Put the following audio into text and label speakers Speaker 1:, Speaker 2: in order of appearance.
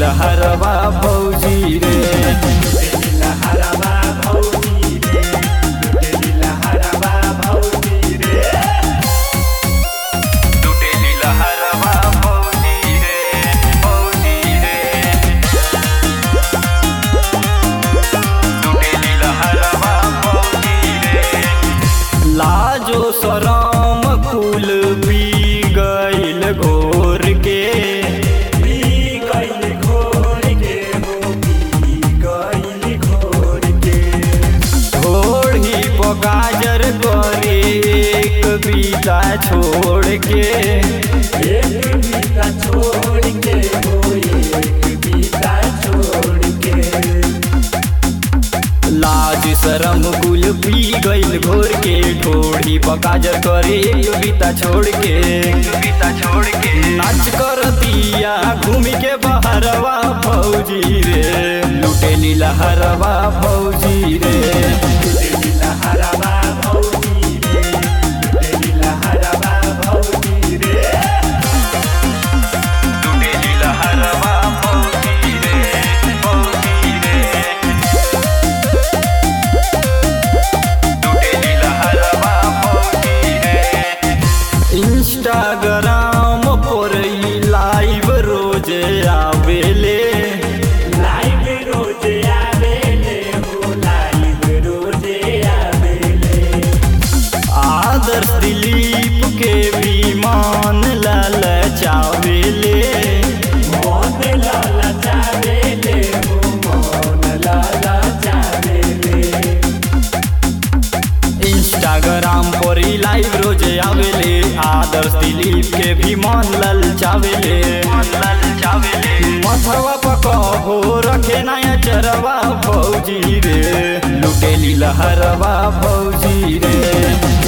Speaker 1: लहरवा भौजी रे लुटेली लहरवा भौजी रे भौजी रे लुटेली लहरवा भौजी रे लाजो शरम कुल पी गइल घोर के घोड़ी पगाजर करे एक बीता छोड़ के
Speaker 2: छोड़ के वो एक बीता छोड़ के
Speaker 1: लाज शरम कुल पी गइल घोर के ठोड़ी पकाजर करे एक बीता छोड़ के बीता छोड़ के नाच कर दिया घूमी के बहरवा भौजी रे लुटेली लहरवा भौजी रे
Speaker 2: लहरवा भौजी रे लहरवा भौजी रे
Speaker 1: लुटेली लहरवा भौजी रे भौजी रे लुटेली लहरवा भौजी रे इंस्टाग्राम पर ई लाइव रोज आवेले
Speaker 2: लाइव रोज आवेले हो लाइव रोज आवेले
Speaker 1: आदर्श दिलीप के भी मान लाल चावेले
Speaker 2: मौन लाला चावेले हो मौन लाला चावेले
Speaker 1: इंस्टाग्राम पर ई लाइव रोज आवेले आदर्श दिलीप के भी मान लाल चावेले मथवा पकहो रखे नया चरवा भौजी रे लुटेली लहरवा भौजी रे